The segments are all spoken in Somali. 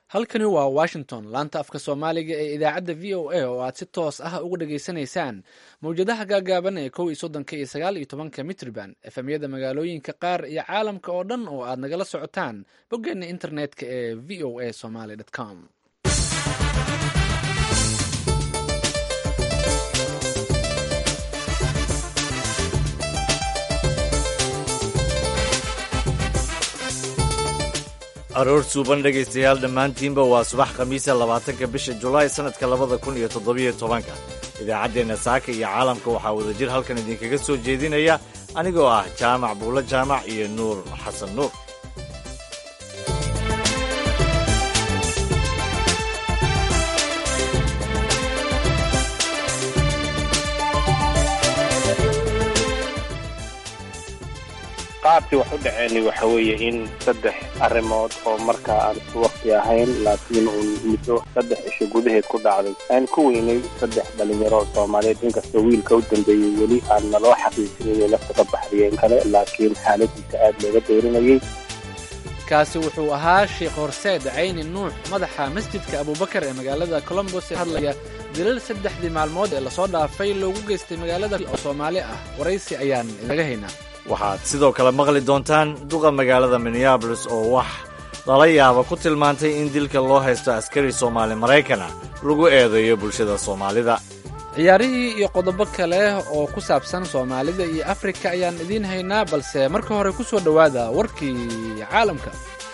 halkani waa washington laanta afka soomaaliga ee idaacadda v o a oo aad si toos ah uga dhageysanaysaan mawjadaha gaagaaban ee kow iyo soddonka iyo sagaal iyo tobanka mitrban efemyada magaalooyinka qaar iyo caalamka oo dhan oo aad nagala socotaan boggeena internetka ee v o a somaly com aroor suuban dhegaystayaal dhammaantiinba waa subax khamiisa labaatanka bisha julaay sannadka labada kun iyo toddobiyo tobanka idaacaddeenna saaka iyo caalamka waxaa wadajir halkan idinkaga soo jeedinaya anigoo ah jaamac buulo jaamac iyo nuur xasan nuur qaabkii wax u dhaceenay waxa weeye in saddex arrimood oo markaa aan isku wakti ahayn laakiin uun muddo saddex cisho gudaheed ku dhacday aan ku weynay saddex dhalinyaro soomaaliyeed inkastoo wiilka u dambeeyey weli aan naloo xaqiijinayay lafta ka baxriyeen kale laakiin xaaladiisa aad looga doorinayay kaasi wuxuu ahaa sheekh horseed cayni nuux madaxa masjidka abubakar ee magaalada colombos ee hadlaya dilal saddexdii maalmood ee lasoo dhaafay loogu geystay magaalada oo soomaali ah waraysi ayaan inaga haynaa waxaad sidoo kale maqli doontaan duqa magaalada minneabolis oo wax lala yaaba ku tilmaantay in dilka loo haysto askari soomaali maraykana lagu eedeeyo bulshada soomaalida ciyaarihii iyo qodobo kale oo ku saabsan soomaalida iyo afrika ayaan idiin haynaa balse marka hore ku soo dhowaada warkii caalamka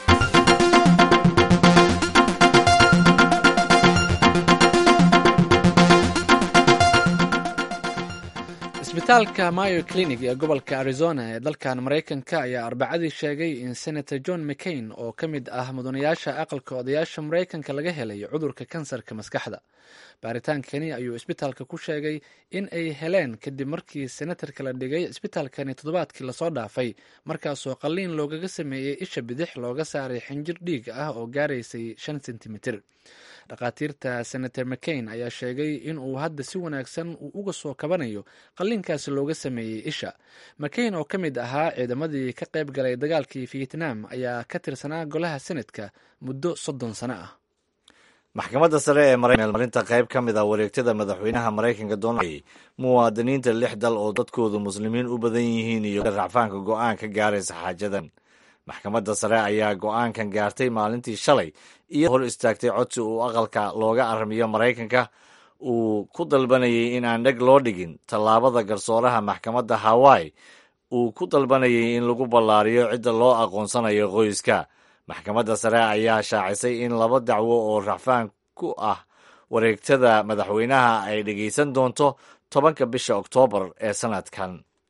isbitaalka mayo clinic ee gobolka arizona ee dalkan maraykanka ayaa arbacadii sheegay in senator john mccain oo ka mid ah mudanayaasha aqalka odayaasha maraykanka laga helay cudurka kansarka maskaxda baaritaankani ayuu isbitaalka ku sheegay in ay heleen kadib markii senatarka la dhigay isbitaalkani toddobaadkii lasoo dhaafay markaasoo qalliin loogaga sameeyey isha bidix looga saaray xinjir dhiig ah oo gaaraysay shan sentimitir dhakhaatiirta senator mccain ayaa sheegay in uu hadda si wanaagsan uu uga soo kabanayo qalliinkaasi looga sameeyey isha mccain oo ka mid ahaa ciidamadii ka qayb galay dagaalkii vietnam ayaa ka tirsanaa golaha senadka muddo soddon sano ah maxkamadda sare ee marinta qayb ka mid ah wareegtada madaxweynaha maraykanka donald muwaadiniinta lix dal oo dadkoodu muslimiin u badan yihiin iyo racfaanka go'aan ka gaaraysa xaajadan maxkamadda sare ayaa go'aankan gaartay maalintii shalay iyo hor istaagtay codsi uu aqalka looga armiyo maraykanka uu ku dalbanayay in aan dheg loo dhigin tallaabada garsooraha maxkamadda hawaii uu ku dalbanayay in lagu ballaariyo cidda loo aqoonsanayo qoyska maxkamadda sare ayaa shaacisay in laba dacwo oo racfaan ku ah wareegtada madaxweynaha ay dhegaysan doonto tobanka bisha oktoobar ee sannadkan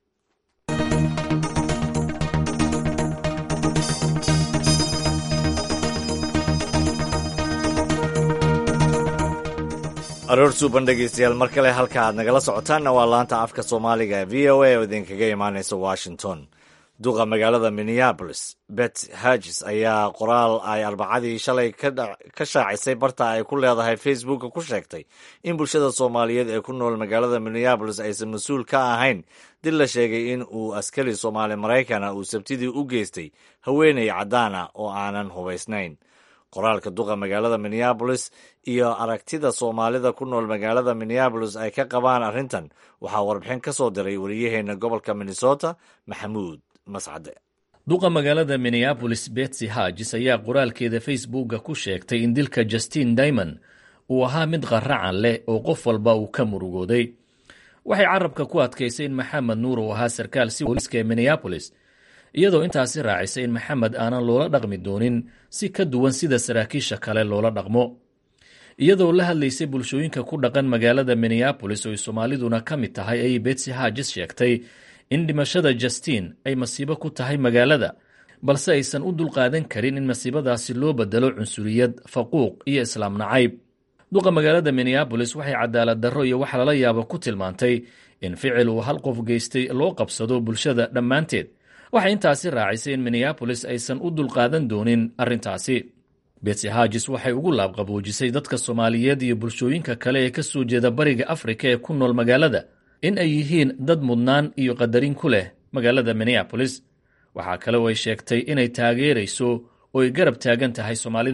aroor suuban dhegaystayaal mar kale halka aad nagala socotaanna waa laanta afka soomaaliga ee v o a oo idinkaga imaanaysa washington duqa magaalada minneabolis bet hagis ayaa qoraal ay arbacadii shalay ka shaacisay barta ay ku leedahay facebooka ku sheegtay in bulshada soomaaliyeed ee ku nool magaalada minneabolis aysan mas-uul ka ahayn dil la sheegay in uu askari soomaali maraykana uu sabtidii u geystay haweeney caddaan ah oo aanan hubaysnayn qoraalka duqa magaalada minneabolis iyo aragtida soomaalida ku nool magaalada minneabolis ay ka qabaan arrintan waxaa warbixin ka soo diray wariyaheenna gobolka minnesota maxamuud mascade duqa magaalada minneabolis betsy hagis ayaa qoraalkeeda facebooka ku sheegtay in dilka justin dimond uu ahaa mid qaracan leh oo qof walba uu ka murugooday waxay carabka ku adkaysay in maxamed nuur uu ahaa sarkaal si booliiska ee minneabolis iyadoo intaasi raacisay in maxamed aanan loola dhaqmi doonin si ka duwan sida saraakiisha kale loola dhaqmo iyadoo la hadlaysay bulshooyinka ku dhaqan magaalada minneabolis oo ay soomaaliduna ka mid tahay ayay betsy hagis sheegtay in dhimashada justin ay masiibo ku tahay magaalada balse aysan u dulqaadan karin in masiibadaasi loo bedelo cunsuriyad faquuq iyo islaam nacayb duqa magaalada minneabolis waxay cadaalad darro iyo wax lala yaabo ku tilmaantay in ficil uu hal qof geystay loo qabsado bulshada dhammaanteed waxay intaasi raacisay in minneabolis aysan u dulqaadan doonin arrintaasi betsy hagis waxay ugu laabqaboojisay dadka soomaaliyeed iyo bulshooyinka kale ee ka soo jeeda bariga afrika ee ku nool magaalada in ay yihiin dad mudnaan iyo qadarin ku leh magaalada minneabolis waxaa kale oo ay sheegtay inay taageerayso oo ay garab taagan tahay soomaalida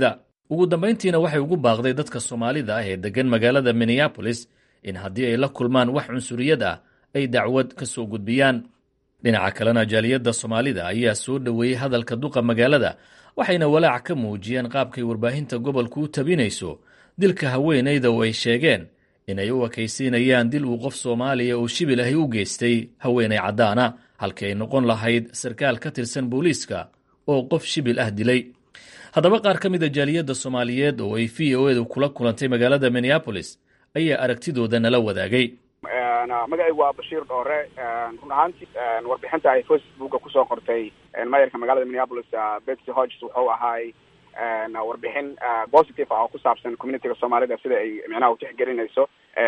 ugu dambayntiina waxay ugu baaqday dadka soomaalida ah ee deggan magaalada minneabolis in haddii ay la kulmaan wax cunsuriyad ah ay dacwad ka soo gudbiyaan dhinaca kalena jaaliyadda soomaalida ayaa soo dhoweeyey hadalka duqa magaalada waxayna walaac ka muujiyeen qaabkay warbaahinta gobolku u tabinayso dilka haweenayda oo ay sheegeen inay u ekaysiinayaan dil uu qof soomaaliya oo shibil ahi u geystay haweenay caddaana halkii ay noqon lahayd sarkaal ka tirsan booliiska oo qof shibil ah dilay haddaba qaar ka mid a jaaliyadda soomaaliyeed oo ay v o edu kula kulantay magaalada minneabolis ayaa aragtidooda nala wadaagay magacaygu waa bashiir dhoore run ahaantii warbixinta ay facebooka kusoo qortay mayorka magaalada minneapolis betsy hodges wuxuu ahaay warbixin positive ah oo ku saabsan communityga soomaalida sida ay micnaha utixgelinayso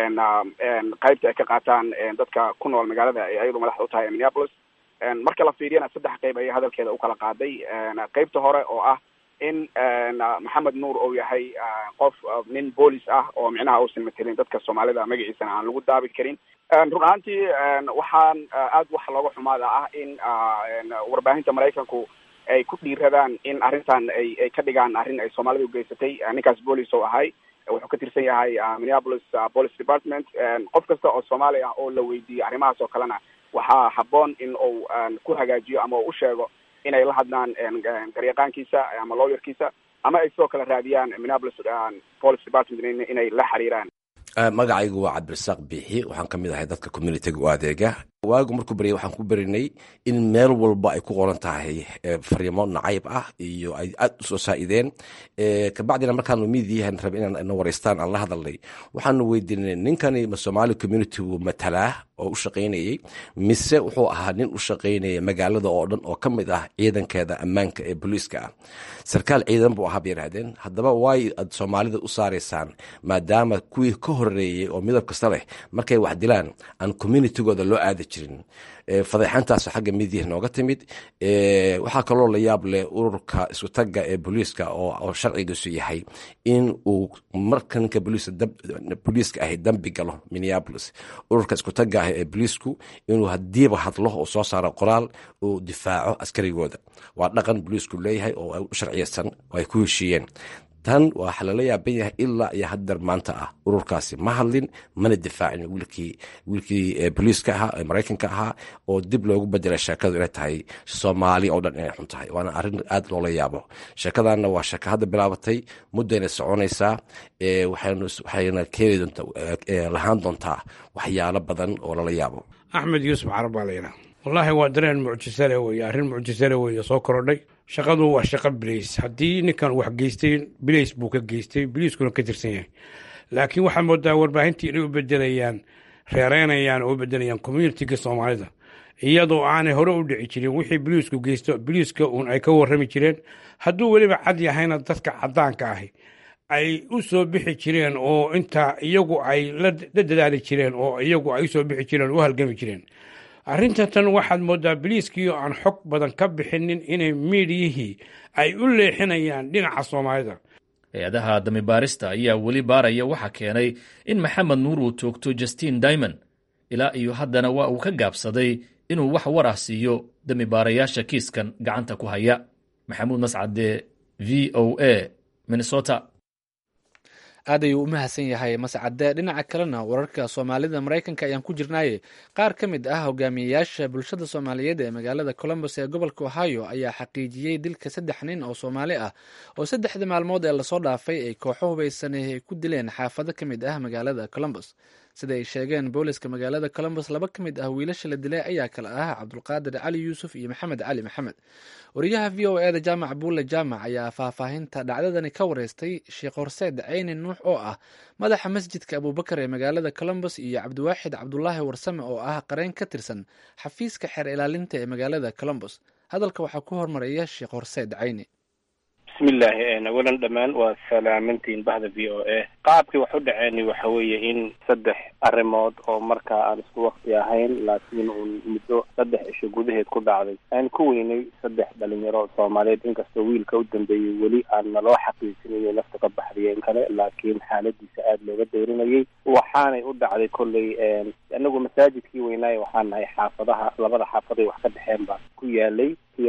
qaybta ay ka qaataan dadka ku nool magaalada ay ayadu madaxda u tahay minneapolis marka la fiiriyana saddex qayb ayay hadalkeeda ukala qaaday qaybta hore oo ah in maxamed nuur uu yahay qof nin boolis ah oo micnaha uusan matelin dadka soomaalida magaciisana aan lagu daabi karin run ahaantii waxaan aad wax looga xumaada ah in warbaahinta maraykanku ay ku dhiiradaan in arrintan ay ay ka dhigaan arrin ay soomaalida ugeysatay ninkaas boolis oo ahay wuxuu ka tirsan yahay minneapolis police department qof kasta oo soomaali ah oo la weydiiyey arrimahaas oo kalena waxaa habboon in uu ku hagaajiyo ama uu u sheego inay la hadlaan garyaqaankiisa ama lawyerkiisa ama ay sidoo kale raadiyaan minneapolis police department inay la xiriiraan magacaygu waa cabdirasaaq biixi waxaan ka mid ahay dadka communitiga u adeega waagu markuu beryay waxaan ku berinay in meel walba ay ku qoran tahay fariimo nacayb ah iyo ay aad u soo saa'ideen kabacdina markaanu miidiyahan rabe inaan na waraystaan aan la hadalnay waxaanu weydiinay ninkani ma soomaali communitigu matalaa oo u shaqaynayey mise wuxuu ahaa nin u shaqaynaya magaalada oo dhan oo ka mid ah ciidankeeda ammaanka ee booliiska ah sarkaal ciidan buu ahaa bay yidhahdeen haddaba waay aad soomaalida u saaraysaan maadaama kuwii ka horeeyey oo midab kasta leh markay wax dilaan aan communitigooda loo aadi jirin fadeexantaas xagga midiya nooga timid waxaa kaloo la yaab leh ururka isutaga ee booliiska oo sharcigiisu yahay in uu marka ninka booliiska ahi dambi galo minneapolis ururka iskutaga ah ee booliisku inuu hadiiba hadlo oo soo saaro qoraal uu difaaco askarigooda waa dhaqan booliisku leeyahay oo u sharciyeysan oo ay ku heshiiyeen tan waxaa lala yaaban yahay ilaa iyo hadeer maanta ah ururkaasi ma hadlin mana difaacin wiilkii wiilkii booliiska ahaa ee maraykanka ahaa oo dib loogu bedelay sheekadu inay tahay soomaali oo dhan inay xun tahay waana arrin aad loola yaabo sheekadanna waa sheeko hadda bilaabatay muddayna soconaysaa waxayna keeni doontaa lahaan doontaa waxyaalo badan oo lala yaabo axmed yuusuf carab baa layidhaha wallaahi waa dareen mucjisale weye arrin mucjisale weye soo korodhay shaqadu waa shaqo bilays haddii ninkan wax geystay bilays buu ka geystay biliiskuna ka tirsan yahay laakiin waxaad moodaa warbaahintii inay u bedelayaan reereynayaan oo u bedelayaan communitiga soomaalida iyadoo aanay hore u dhici jirin wixii biliisku geysto biliiska uun ay ka warrami jireen hadduu weliba cad yahayna dadka caddaanka ahi ay u soo bixi jireen oo intaa iyagu ay la dadaali jireen oo iyagu ay usoo bixi jireen oo u halgami jireen arrinta tan waxaad moodaa biliiskii oo aan xog badan ka bixinin inay miidiyihii ay u leexinayaan dhinaca soomaalida hay-adaha damibaarista ayaa weli baaraya waxaa keenay in maxamed nuur uu toogto justin dimond ilaa iyo haddana waa uu ka gaabsaday inuu wax war ah siiyo damibaarayaasha kiiskan gacanta ku haya maxamuud mascade v o a minnesota aad ayuu u mahadsan yahay mascade dhinaca kalena wararka soomaalida maraykanka ayaan ku jirnaaye qaar ka mid ah hogaamiyeyaasha bulshada soomaaliyeed ee magaalada colombos ee gobolka ohio ayaa xaqiijiyey dilka saddex nin oo soomaali ah oo saddexda maalmood ee lasoo dhaafay ay kooxo hubaysanay ay ku dileen xaafado ka mid ah magaalada colombos sida ay sheegeen booliska magaalada colombos laba ka mid ah wiilasha la dilay ayaa kale ah cabdulqaadir cali yuusuf iyo maxamed cali maxamed wariyaha v o eda jaamac buulle jaamac ayaa faahfaahinta dhacdadani ka wareystay sheekh horseed ceyni nuux oo ah madaxa masjidka abubakar ee magaalada colombos iyo cabdiwaaxid cabdulaahi warsame oo ah qareen ka tirsan xafiiska xeer ilaalinta ee magaalada colombos hadalka waxaa ku hormaraya sheekh horseed ceyni bismillahi awalan dhammaan waa salaamantiin bahda v o a qaabkii wax u dhaceeni waxa weeye in saddex arrimood oo markaa aan isku wakti ahayn laakiin uun muddo saddex cisho gudaheed ku dhacday aan ku weynay saddex dhalinyaro soomaaliyeed inkastoo wiilka u dambeeyey weli aan naloo xaqiijinayay lafta ka baxdiyeen kale laakiin xaaladiisa aada looga dayrinayay waxaanay u dhacday kolley anagu masaajidkii weynaaye waxaan nahay xaafadaha labada xaafaday wax ka dhexeen baa ku yaalay kii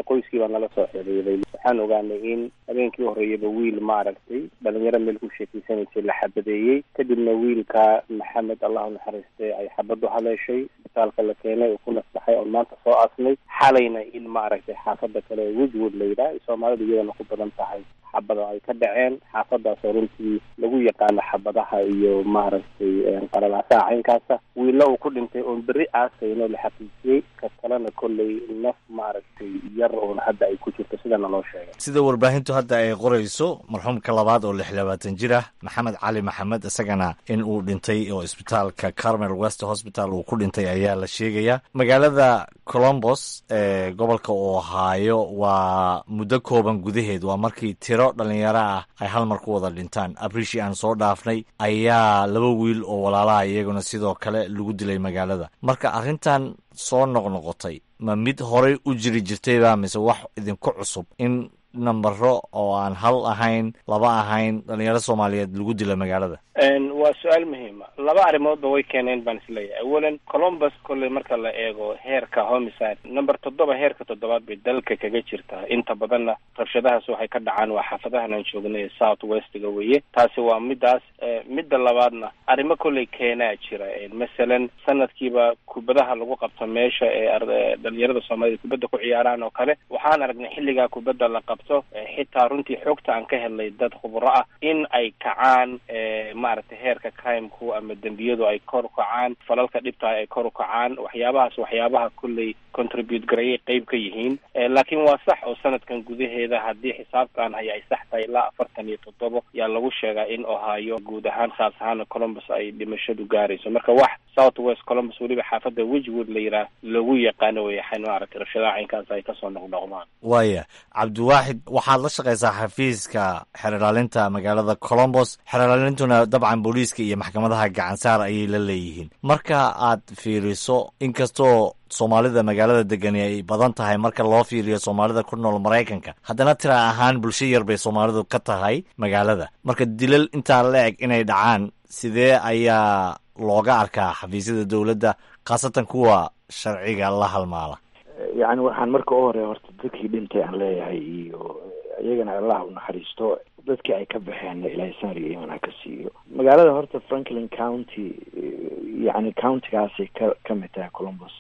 qoyskii baa nala soo xiriiray waxaan ogaanay in habeenkii horreeyaba wiil maaragtay dhalinyaro meel ku sheekeysanaysay la xabadeeyey kadibna wiilka maxamed allah unaxariiste ay xabadu haleeshay isbitaalka la keenay oo ku nasbaxay oon maanta soo aasnay xalayna in maaragtay xaafada kale ee wejwood la yidhaah soomaalidu iyadana ku badan tahay xabada ay ka dhaceen xaafadaasoo runtii lagu yaqaano xabadaha iyo maaragtay qalalaasaha caynkaasa wiilla uu ku dhintay oon berri aasayno la xaqiijiyey ka kalena kolley naf maaragtay yar oon hadda ay ku jirto sidana loo sheegay sida warbaahintu hadda ay qorayso marxuumka labaad oo lix labaatan jir ah maxamed cali maxamed isagana in uu dhintay oo isbitaalka carmel west hospital uu ku dhintay ayaa la sheegaya magaalada colombos ee gobolka ohaayo waa muddo kooban gudaheed waa markii tiro dhalinyaro ah ay hal mar ku wada dhintaan abrishi aan soo dhaafnay ayaa laba wiil oo walaalaha iyaguna sidoo kale lagu dilay magaalada marka arrintan soo noqnoqotay ma mid horay u jiri jirtayba mise wax idinku cusub in nambaro oo aan hal ahayn laba ahayn dhalinyaro soomaaliyeed lagu dila magaalada waa su-aal muhiima laba arrimoodba way keeneen baan isleeyahay awalan colombus kolley marka la eego heerka homicide number toddoba heerka toddobaad bay dalka kaga jirtaa inta badanna rabshadahaas waxay ka dhacaan waa xaafadahan aan joognay south westga weeye taasi waa midaas midda labaadna arrimo kolley keenaa jira masalan sanadkiiba kubadaha lagu qabto meesha ee dhalinyarada soomaaliyed kubadda ku ciyaaraan oo kale waxaan aragnay xilligaa kubadda la qabto xitaa runtii xoogta aan ka helnay dad khubro ah in ay kacaan maaragtay heerka crimku ama dembiyadu ay kor u kacaan falalka dhibtahay ay kor u kacaan waxyaabahaas waxyaabaha kolley contribute garayay qeyb ka yihiin laakiin waa sax oo sanadkan gudaheeda haddii xisaabtaan haya ay sax tahay ilaa afartan iyo toddobo yaa lagu sheegaa in ohaayo guud ahaan khaas ahaana colombus ay dhimashadu gaarayso marka wax south west colombus weliba xaafadda wejwood la yidhaah lagu yaqaano weyaxan maaragtay rabshadaha caynkaas ay kasoo noqnoqdaan waaya cabdiwaaxid waxaad la shaqaysaa xafiiska xeerlaalinta magaalada colombos xeerlaalintuna dabcan booliiska iyo maxkamadaha gacansaar ayay la leeyihiin marka aad fiiriso inkastoo soomaalida magaalada degani ay badan tahay marka loo fiiriyo soomaalida ku nool maraykanka haddana tira ahaan bulsho yar bay soomaalidu ka tahay magaalada marka dilal intaa la eg inay dhacaan sidee ayaa looga arkaa xafiisyada dowladda khaasatan kuwa sharciga la halmaala yacni waxaan marka u hore horta dadkii dhintay aan leeyahay iyo iyagana allah u naxariisto dadkii ay ka baxeen ilaahay sanriga iman ha ka siiyo magaalada horta franklin county yacni countigaasay ka ka mid tahay columbus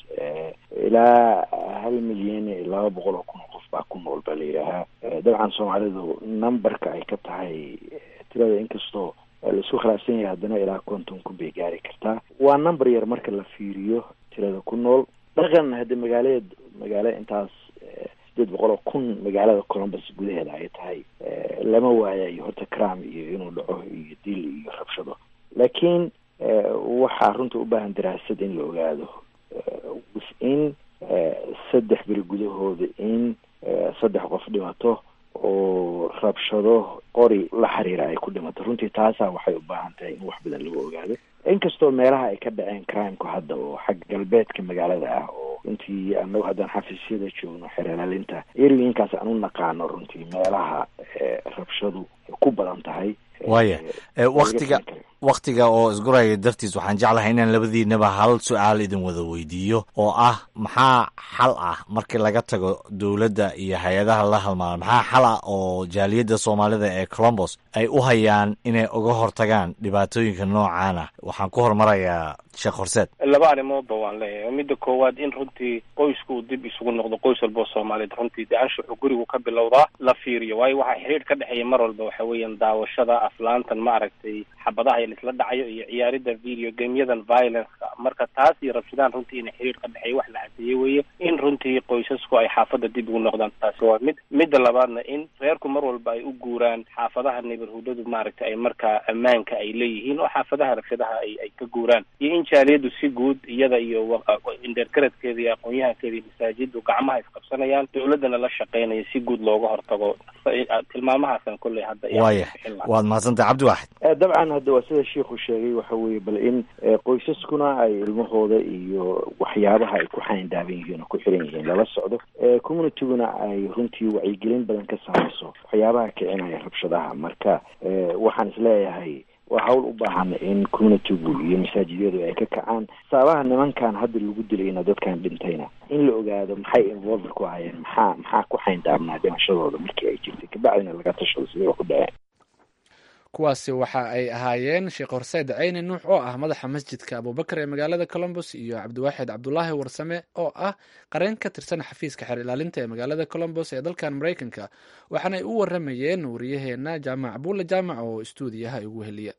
ilaa hal milyan iyo laba boqol oo kun oo qof baa ku nool baa la yidhaahaa dabcan soomaalidu numberka ay ka tahay tirada inkastoo laisku khilaafsan yahay haddana ilaa konton kun bay gaari kartaa waa number yar marka la fiiriyo tirada ku nool dhaqan haddi magaaleed magaalo intaas sideed boqol oo kun magaalada columbus gudaheeda ay tahay lama waayayo horta cram iyo inuu dhaco iyo dil iyo rabshado laakiin waxaa runta u baahan daraasad in la ogaado in saddex beri gudahooda in saddex qof dhimato oo rabshado qori la xiriira ay ku dhimato runtii taasaa waxay u baahan tahay in wax badan lagu ogaado inkastoo meelaha ay ka dhaceen crimku hadda oo xagga galbeedka magaalada ah oo runtii anagu haddaan xafiisyada joogno xeeralaalinta eriyinkaas aan u naqaano runtii meelaha rabshadu ku badan tahay waaya waktiga waktiga oo isguraya dartiis waxaan jeclahay inaan labadiinaba hal su-aal idin wada weydiiyo oo ah maxaa xal ah markii laga tago dowladda iyo hay-adaha la halmaala maxaa xal ah oo jaaliyadda soomaalida ee colombos ay u hayaan inay uga hortagaan dhibaatooyinka noocaan ah waxaan ku hormarayaa sheekh horseed laba arrimoodba waan leeyahay midda koowaad in runtii qoysku uu dib isugu noqdo qoys walbao soomaaliyeed runtii dee anshuxu gurigu ka bilowdaa la fiiriyo waayo waxaa xiriir ka dhexeeya mar walba waxa weeyaan daawashada aflaantan ma aragtay xabadaha in isla dhacayo iyo ciyaaridda video gameyadan violenceka marka taas iyo rabshadaan runtii ina xiriir ka dhexeeya wax la cadeeye weeye in runtii qoysasku ay xaafadda dib ugu noqdaan taasi waa mid midda labaadna in reerku mar walba ay u guuraan xaafadaha neighborhoodadu maaragtay ay markaa ammaanka ay leeyihiin oo xaafadaha rabshadaha ay ay ka guuraan iyo in jaaliyadu si guud iyada iyo indheergaradkeeda iyo aqoon-yahankeeda iyo masaajiddu gacmaha isqabsanayaan dowladdana la shaqeynaya si guud looga hortago tilmaamahaasan kolley hadda waaya waad mahadsantahay cabdiwaaxid dabcan hadda waa sida shiikhu sheegay waxa weeye bal in qoysaskuna ay ilmahooda iyo waxyaabaha ay ku xayndaaban yihiin oo ku xiran yihiin lala socdo communityguna ay runtii wacyigelin badan ka samayso waxyaabaha kicinaya rabshadaha marka waxaan isleeyahay waa hawl u baahan in communitygu iyo masaajidyadu ay ka kacaan saabaha nimankan hadda lagu dilayna dadkan dhintayna in la ogaado maxay involver ku hayeen maxaa maxaa ku xayndaabnaa dhimashadooda markii ay jirtay kabacdina laga tashado sidii wax u dhaceen kuwaasi waxa ay ahaayeen sheekh horseed ceyni nuux oo ah madaxa masjidka abubakar ee magaalada colombos iyo cabdiwaaxid cabdulaahi warsame oo ah qareen ka tirsan xafiiska xeer ilaalinta ee magaalada colombos ee dalkan maraykanka waxaana ay u waramayeen wariyaheena jaamac buulle jaamac oo istuudiyaha igu heliya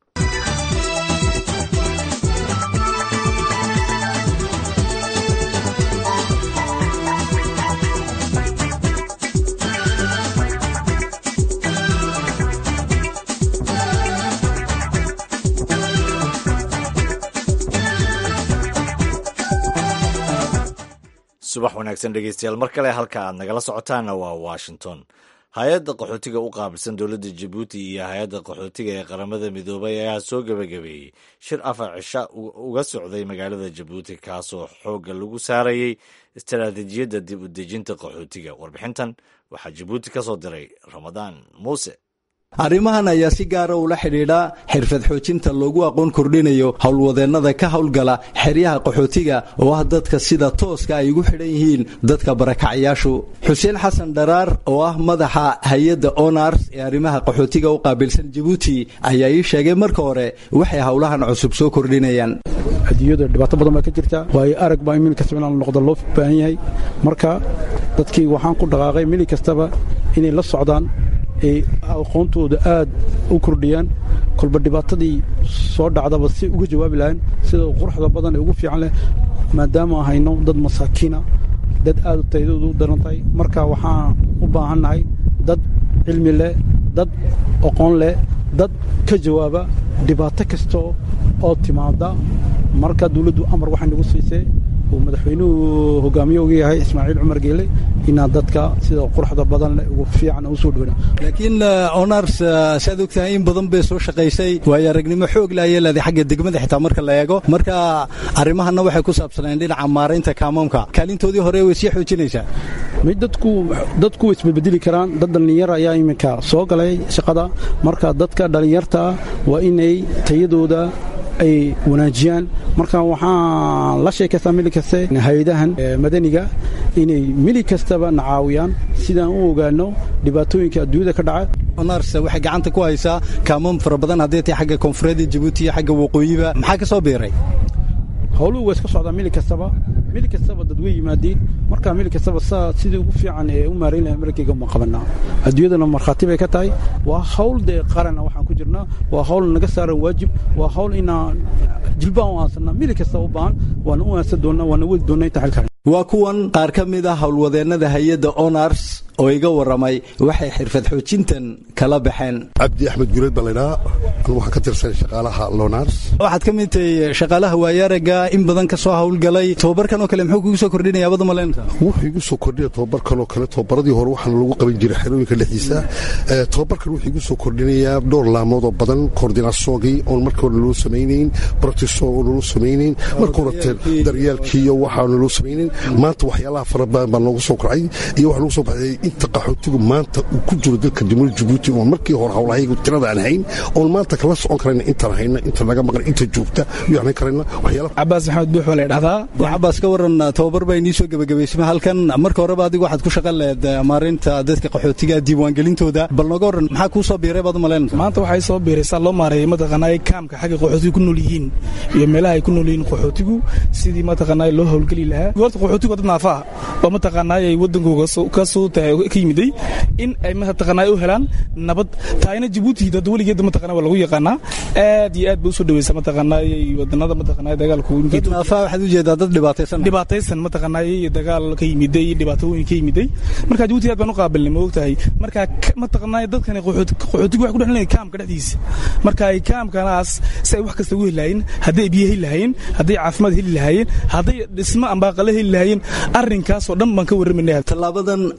subax wanaagsan dhegeystayaal mar kale halka aad nagala socotaanna waa washington hay-adda qaxootiga u qaabilsan dowladda jabuuti iyo hay-adda qaxootiga ee qaramada midoobay ayaa soo gebagabeeyey shir afar cisha uga socday magaalada jabuuti kaasoo xoogga lagu saarayey istaraatiijiyadda dib u dejinta qaxootiga warbixintan waxaa jabuuti ka soo diray ramadaan muuse arrimahan ayaa si gaara ula xidhiidha xirfad xoojinta loogu aqoon kordhinayo howlwadeennada ka howlgala xeryaha qaxootiga oo ah dadka sida tooska ay ugu xidhan yihiin dadka barakacayaashu xuseen xasan dharaar oo ah madaxa hay-adda onars ee arrimaha qaxootiga u qaabilsan jabuuti ayaa ii sheegay marka hore waxay howlahan cusub soo kordhinayaan adduunyada dhibaato badan baa ka jirta waayo arag baa mili kastaba inaan noqdo loo baahan yahay marka dadkii waxaan ku dhaqaaqay mili kastaba inay la socdaan ay aqoontooda aad u kordhiyaan kolba dhibaatadii soo dhacdaba si uga jawaabi lahayn sida quruxda badan ee ugu fiican leh maadaama hayno dad masaakiina dad aad taydoodu u daran tahay marka waxaan u baahannahay dad cilmi leh dad aqoon leh dad ka jawaaba dhibaato kasta oo timaada marka dawladdu amar waxay nagu siisay uu madaxweynuhu hogaamiye uga yahay ismaaciil cumar geele inaa dadka sida quruxda badan leh ugu fiican u soo dhowna laakiin onars saad ogtahay in badan bay soo shaqaysay waayo aragnimo xoog la ayay leedahay xagga degmada xitaa marka la eego marka arrimahanna waxay ku saabsaneen dhinaca maaraynta kaamoomka kaalintoodii hore way sii xoojinaysaa mid dadku dadku way isbedbedeli karaan dad dhallinyar ayaa iminka soo galay shaqada marka dadka dhallinyarta waa inay tayadooda ay wanaajiyaan marka waxaan la sheekaystaa mili kaste hay-adahan madaniga inay mili kastaba na caawiyaan sidaan u ogaano dhibaatooyinka adduunyada ka dhaca onars waxay gacanta ku haysaa kaamoom fara badan haddii tay xagga koonfureedda jabuuti iyo xagga waqooyiba maxaa ka soo biiray howluhu waa iska socdaa mili kastaba mili kastaba dad way yimaadiin marka mili kastaba saa sidii ugu fiican ee u maarayn lahay markayga ma qabanaa adduunyadana markhaati bay ka tahay waa hawl dee qarana waxaan ku jirnaa waa hawl naga saaran waajib waa hawl inaan jilbaan u aansanaa mili kastaba u baahan waana u aansan doonnaa waana weli doonnaa inta xilkaan waa kuwan qaar ka mid ah howlwadeennada hay-adda onars oo iga warramay waxay xirfad xoojintan kala baxeen cabdi axmed gureed baa laydhahaa anu waxaan ka tirsan shaqaalaha lonars waxaad ka mid tahay shaqaalaha waayaaraga in badan ka soo howlgalay tobabarkan oo kale muxuu kugu soo kordhinaya abada maleynta wuxuu igu soo kordhinaya tobabarkan oo kale tobabaradii hore waxaana lagu qaban jiray xerooyinka dhexdiisa tobabarkan wuxuu igu soo kordhinayaa dhowr laamood oo badan koordinasoogii oon marka hore naloo samaynayn broctiso oo naloo samaynayn marka horete daryeelkii iyo waxaa naloo samaynayn maanta waxyaalaha fara badan baa noogu soo kacay iyo waxaa noogu soo baxday inta qaxootigu maanta uu ku jiro dalka jamhuuriyadda jabuuti oon markii hore howlahaygu tirada aan hayn oon maanta kala socon karayna intaan hayna inta naga maqan inta joogta iyo aan karayna waxyaala cabaas maxamed buux baa la dhahdaa cabaas ka waran tababar baa inii soo gebagabaysma halkan marka horeba adigu waxaad ku shaqan lehed maareynta dadka qaxootiga diiwaangelintooda bal nooga waran maxaa kuu soo biiray baad umaleynaysa maanta waxay soo biiray saa loo maareeyay mataqaanaa kaamka xagga qaxootigu ku nool yihiin iyo meelaha ay ku nool yihiin qaxootigu sidii mataqaanaa loo howlgeli lahaa horta qaxootigu dad naafa ah oo mataqaanaa ay wadankooga ka soo tahay ka yimiday in ay mataqaanaa u helaan nabad taayna jabuuti dad weligeed mataqaanaa waa lagu yaqaanaa aad iyo aad bay u soo dhaweysa mataqaanaa wadanada mataqaanaa dagaalku naafa waxaad ujeedaa dad dhibaataysan dhibaataysan mataqaanaa dagaal ka yimiday dhibaatooyin ka yimiday marka jabuuti aad baan u qaabilnay ma ogtahay marka mataqaanaa dadkan qaxootigu waxay ku dhexleeyahay kaamka dhexdiisa marka ay kaamkanaas si ay wax kasta ugu heli lahaayeen hadday biyo heli lahaayeen hadday caafimaad heli lahaayeen hadday dhismo ambaaqale heli lahaayeen arrinkaasoo dhan baan ka warramayna tallaabadan ayaa ka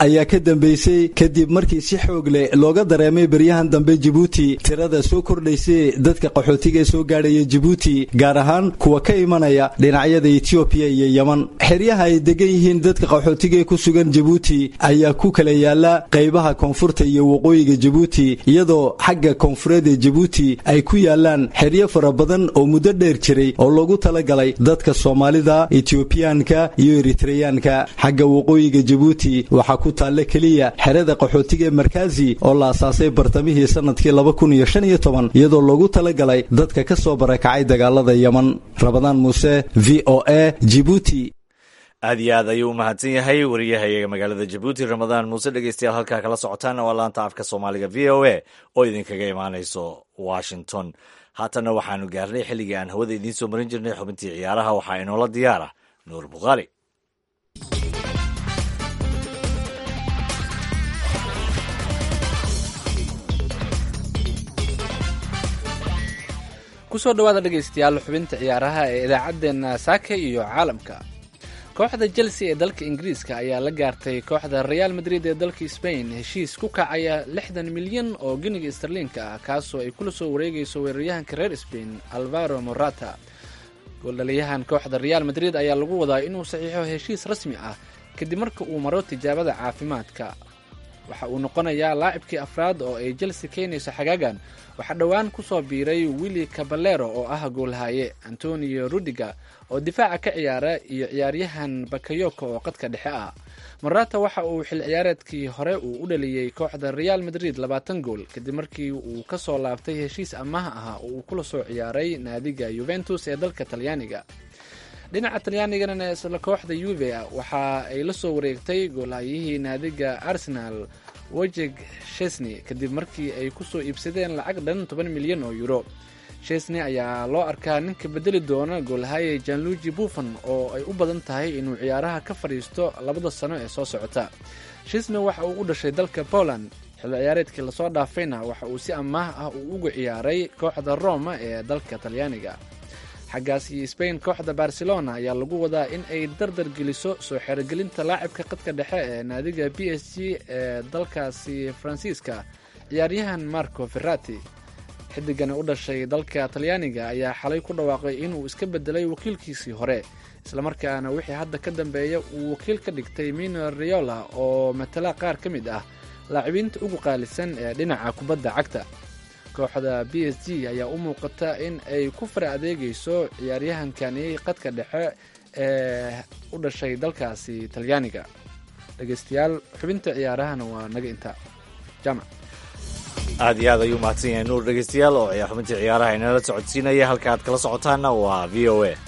dambeysay kadib markii si xoog leh looga dareemay beryahan dambe jibuuti tirada soo kordhaysay dadka qaxootiga ee soo gaadhaya jibuuti gaar ahaan kuwa ka imanaya dhinacyada etoobiya iyo yeman xeryaha ay degan yihiin dadka qaxootiga ee ku sugan jibuuti ayaa ku kala yaala qaybaha koonfurta iyo waqooyiga jibuuti iyadoo xagga koonfureed ee jibuuti ay ku yaalaan xeryo fara badan oo muddo dheer jiray oo loogu talagalay dadka soomaalida etiobiyaanka iyo eritreyaanka xagga waqooyiga jibuuti waxaa ku taalla keliya xerada qaxootiga ee markaazi oo la asaasay bartamihii sanadkii laba kun iyo shan iyo toban iyadoo loogu talagalay dadka ka soo barakacay dagaalada yeman rabadaan muuse v o a jibuuti aad iyo aad ayuu u mahadsan yahay wariyahayaga magaalada jabuuti ramadaan muuse dhegeystayaal halkaa kala socotaana waa laanta afka soomaaliga v o a oo idinkaga imaanayso washington haatanna waxaanu gaarnay xilligii aan hawada idiin soo marin jirnay xubintii ciyaaraha waxaa inoola diyaara nuur bukhaari kusoo dhawaada dhegaystayaal xubinta ciyaaraha ee idaacaddeenna saaka iyo caalamka kooxda chelsea ee dalka ingiriiska ayaa la gaartay kooxda real madrid ee dalka spain heshiis ku kacaya lixdan milyan oo giniga starliinka ah kaasoo ay kula soo wareegayso weeraryahanka reer spain alvaro morata gooldhaliyahan kooxda real madrid ayaa lagu wadaa inuu saxiixo heshiis rasmi ah kadib marka uu maro tijaabada caafimaadka waxa uu noqonayaa laacibkii afraad oo ay chelsea keenayso xagaagan waxaa dhowaan ku soo biiray willi caballero oo ah goolhaye antonio rudiga oo difaaca ka ciyaara iyo ciyaaryahan bakayoko oo qadka dhexe ah morata waxa uu xil ciyaareedkii hore uu u dhaliyey kooxda real madrid labaatan gool kadib markii uu ka soo laabtay heshiis amaha ah oo uu kula soo ciyaaray naadiga yuventus ee dalka talyaaniga dhinaca talyaanigana isla kooxda yuve waxa ay la soo wareegtay goolhayihii naadiga arsenal wojeg shesney kadib markii ay ku soo iibsadeen lacag dhan toban milyan oo euro shesney ayaa loo arkaa ninka bedeli doona goolhaye janluji buffon oo ay u badan tahay inuu ciyaaraha ka fadhiisto labada sano ee soo socota shesney waxa uu u dhashay dalka poland xilli ciyaareedkii lasoo dhaafayna waxa uu si amaah ah uu uga ciyaaray kooxda roma ee dalka talyaaniga xaggaas iyo spain kooxda barcelona ayaa lagu wadaa in ay dardar geliso soo xerogelinta laacibka qadka dhexe ee naadiga b s g ee dalkaasi faransiiska ciyaaryahan marco ferrati xidigani u dhashay dalka talyaaniga ayaa xalay ku dhawaaqay inuu iska bedelay wakiilkiisii hore islamarkaana wixii hadda ka dambeeya uu wakiil ka dhigtay mino riola oo matala qaar ka mid ah laacibiinta ugu qaalisan ee dhinaca kubadda cagta kooxda b s g ayaa u muuqata in ay ku fara adeegayso ciyaaryahankani qadka dhexe ee u dhashay dalkaasi talyaaniga dhegeystayaal xubinta ciyaarahana waa naga intaa jaamac aad iyo aad ayuu mahadsan yahay nuur dhegeystayaal oo xubintii ciyaaraha inala socodsiinaya halka aad kala socotaana waa v o a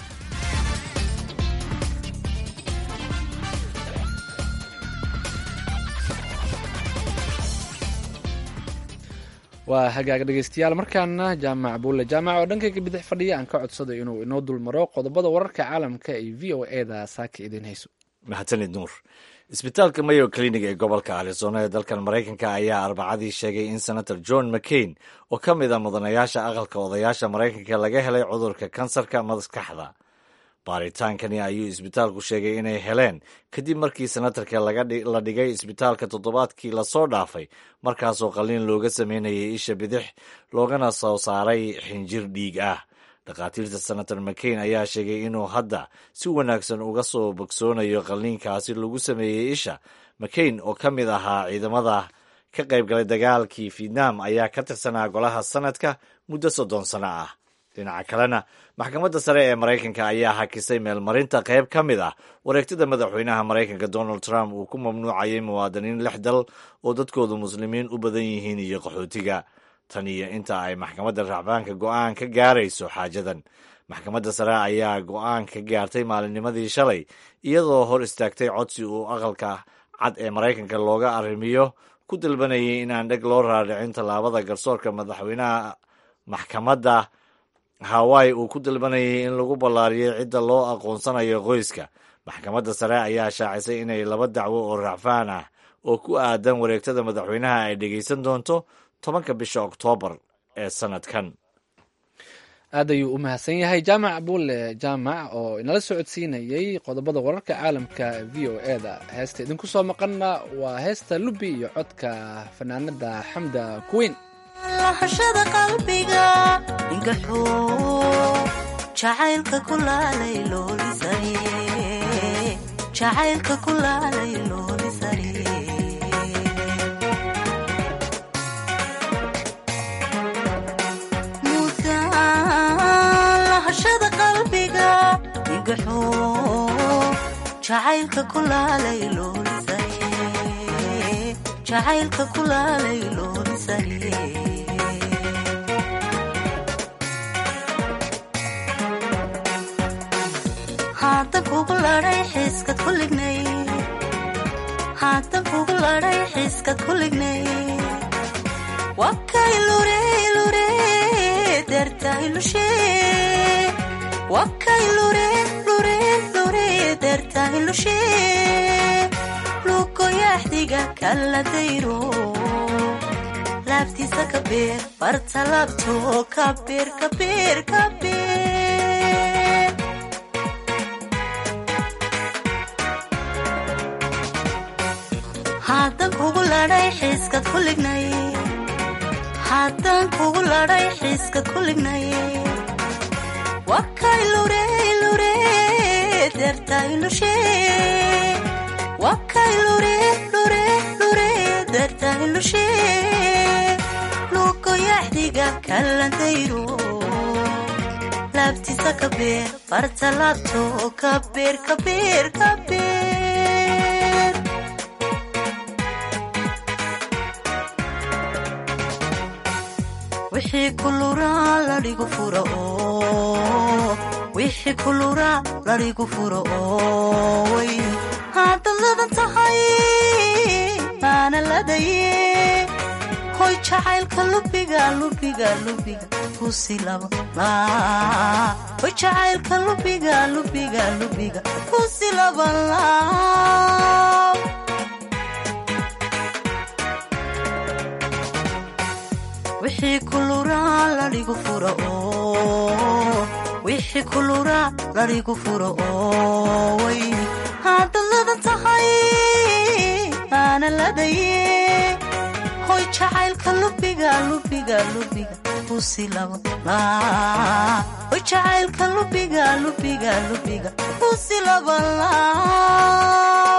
waa hagaag dhegeystayaal markaana jaamac buulle jaamac oo dhankayga bidix fadhiya aan ka codsaday inuu inoo dulmaro qodobada wararka caalamka ay v o eda saaka idiin hayso mahadsanid nuur isbitaalka mayo clinic ee gobolka arizona ee dalkan maraykanka ayaa arbacadii sheegay in senator john mccain oo ka mid a mudanayaasha aqalka odayaasha maraykanka laga helay cudurka kansarka maskaxda baaritaankani ayuu isbitaalku sheegay inay heleen kadib markii senatarka la dhigay isbitaalka toddobaadkii lasoo dhaafay markaasoo qalliin looga sameynayay isha bidix loogana soo saaray xinjir dhiig ah dhakhaatiirta senator mccain ayaa sheegay inuu hadda si wanaagsan uga soo bogsoonayo qalliinkaasi lagu sameeyey isha mccain oo ka mid ahaa ciidamada ka qaybgalay dagaalkii vietnam ayaa ka tirsanaa golaha sanadka muddo soddon sano ah dhinaca kalena maxkamadda sare ee maraykanka ayaa hakisay meelmarinta qayb ka mid ah wareegtada madaxweynaha maraykanka donald trump uu ku mamnuucayay muwaadiniin lix dal oo dadkoodu muslimiin u badan yihiin iyo qaxootiga tan iyo inta ay maxkamadda racbaanka go'aan ka gaarayso xaajadan maxkamadda sare ayaa go'aan ka gaartay maalinnimadii shalay iyadoo hor istaagtay codsi uu aqalka cad ee maraykanka looga arrimiyo ku dalbanayay in aan dheg loo raadhicin tallaabada garsoorka madaxweynaha maxkamadda hawaii uu ku dalbanayay in lagu ballaariyay cidda loo aqoonsanayo qoyska maxkamadda sare ayaa shaacisay inay laba dacwo oo racfaan ah oo ku aadan wareegtada madaxweynaha ay dhegaysan doonto tobanka bisha oktoobar ee sanadkan aad ayuu u mahadsan yahay jaamac abuule jaamac oo inala socodsiinayey qodobada wararka caalamka v o e da heesta idinku soo maqanna waa heesta lubi iyo codka fanaanada xamda kuweyn lahashada qalbiga ingaxo jacaylka kulaalay loolisay jacaylka kulaalay loolisay lahashada qalbiga ingaxo jacaylka kulaalay loolisay jacaylka kulaalay loolisay haatan kugu ladhay xiiskad ku lignay haatan kugu ladhay xiiskad ku lignay wakay lure lure dertay lushe wakay lure lure lure dertay lushe lugoyaxdiga kala dayro laabtiisa ka beer barta laabto ka beer ka beer ka beer haddaan kugu ladhay xiiskad ku lignay haddaan kugu ladhay xiiskad ku lignay wakay lure lure dertay lushe wakay lure lure lure dertay lushe lugoyaxdiga kalantayro laabtiisa ka beer barta laabto ka beer ka beer ka beer wixii kuluraa ladhigu fura oo wixii kuluraa ladhigu fura oo way haddaad ladan tahay aana ladaye hoy jacaylka lubiga lubiga lubiga kusi laba laa hoy jacaylka lubiga lubiga lubiga kusi laba laa wixii kuluraa ladhigu fura oo wixii kuluraa ladhigu fura oo way haddaad ladan tahay aana ladaye hoy jacaylka lubiga lubiga lubiga kusi laba laa hoy jacaylka lubiga lubiga lubiga kusi laba laa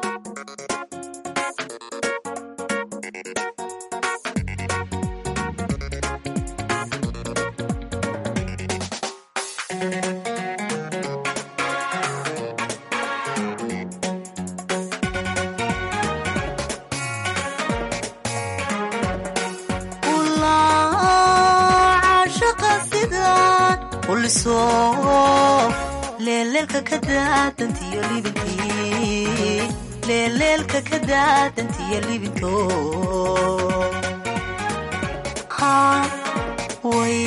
leeleelka ka daadantiyo libintii leeleelka ka daadantiyo libinto way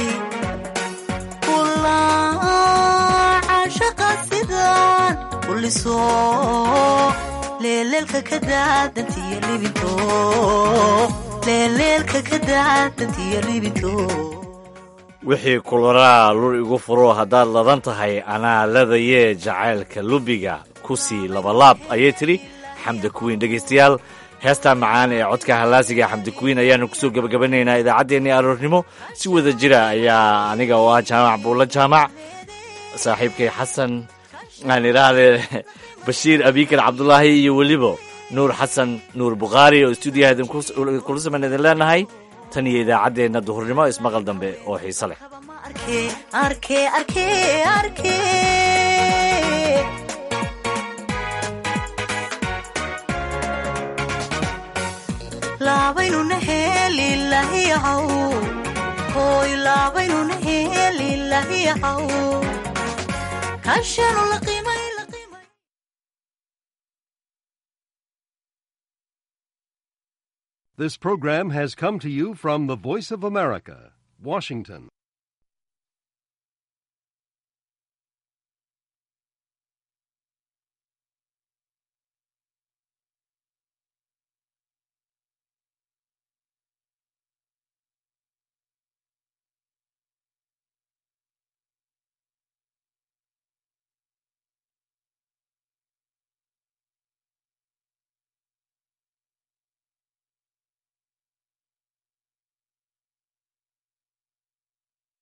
caashaqa sidaan uliso leeleelka ka daadantiyo libinto leeleelka ka daadantiyo libinto wixii kularaa lur igu furo haddaad ladan tahay anaa ladayee jacaylka lubiga ku sii labalaab ayay tidhi xamda kuwiin dhegaystayaal heestaa macaan ee codka hallaasiga xamda kuwiin ayaanu kusoo gebagabanaynaa idaacaddeenii aroornimo si wada jira ayaa aniga oo ah jaamac buulla jaamac saaxiibkay xasan aan idhaahdee bashiir abiikar cabdulaahi iyo weliba nuur xasan nuur bukhaari oo stuudiyaha idinkula saman idin leenahay tan iyo idaacaddeenna duhurnimo ismaqal dambe oo xiise leh laabaynuna heelilahiyahaw hooy laabaynuna heelilahiyahaw kaashanu la qiimay This program has come to you from the Voice of America, Washington.